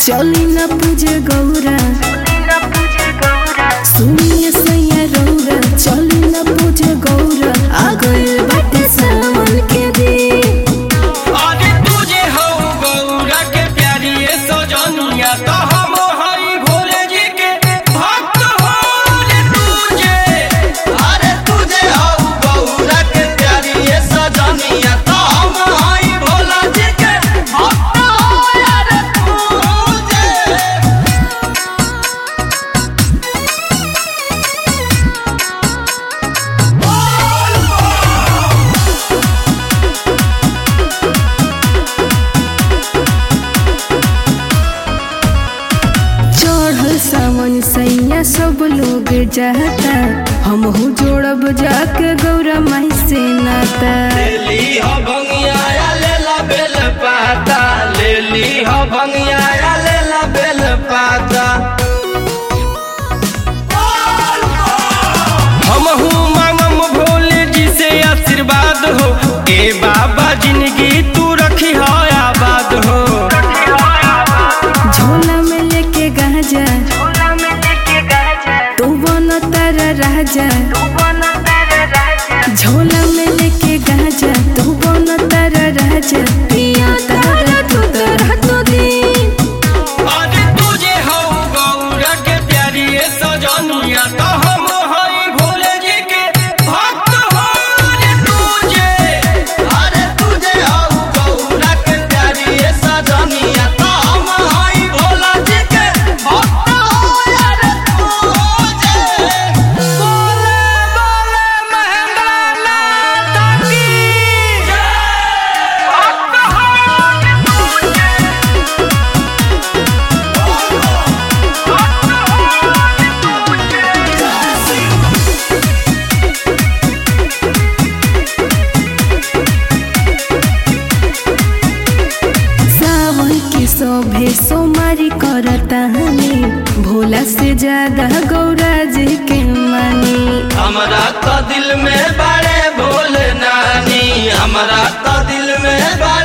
चली न पूजे गौरा सुनिए सैया रौरा चली न पूजे गौरा आ गइल बाटे सावन के दिन अरे तुझे हो गौरा के प्यारी ये सजनिया तो हम हई भोले जी के भक्त हो रे तुझे अरे तुझे हो गौरा के प्यारी ये सजनिया तो हम हई भोला जी के भक्त हो रे तुझे चढ़ल सावन सैया सब लोग जाता हमहू जोड़ब जाके गौरा माई से नाता लेली हो भंगिया लेला बेल पाता लेली हो भंगिया लेला बेल पाता हमहू मांगम भोले जी से आशीर्वाद हो ए बाबा जिंदगी तू रखी हो आबाद हो झोला में लेके गाजा तू बन तारा राजा झोला में लेके गाजा तू बन तारा राजा पिया तारा तू तारा तो दिन अरे तुझे हो गौरा के प्यारी ये सजनिया तो हम हई भोले जी के भक्त हो रे तुझे अरे तुझे हो गौरा के प्यारी ये सजनिया तो हम हई भोला जी के भक्त हो रे तुझे बोले बोले महेंद्र नाथ की जय भक्त हो रे तुझे सावन के शोभे सोमारी करता हमें भोला से ज्यादा गौरा जी के मानी हमरा तो दिल में बड़े भोले नानी हमरा तो दिल में बड़े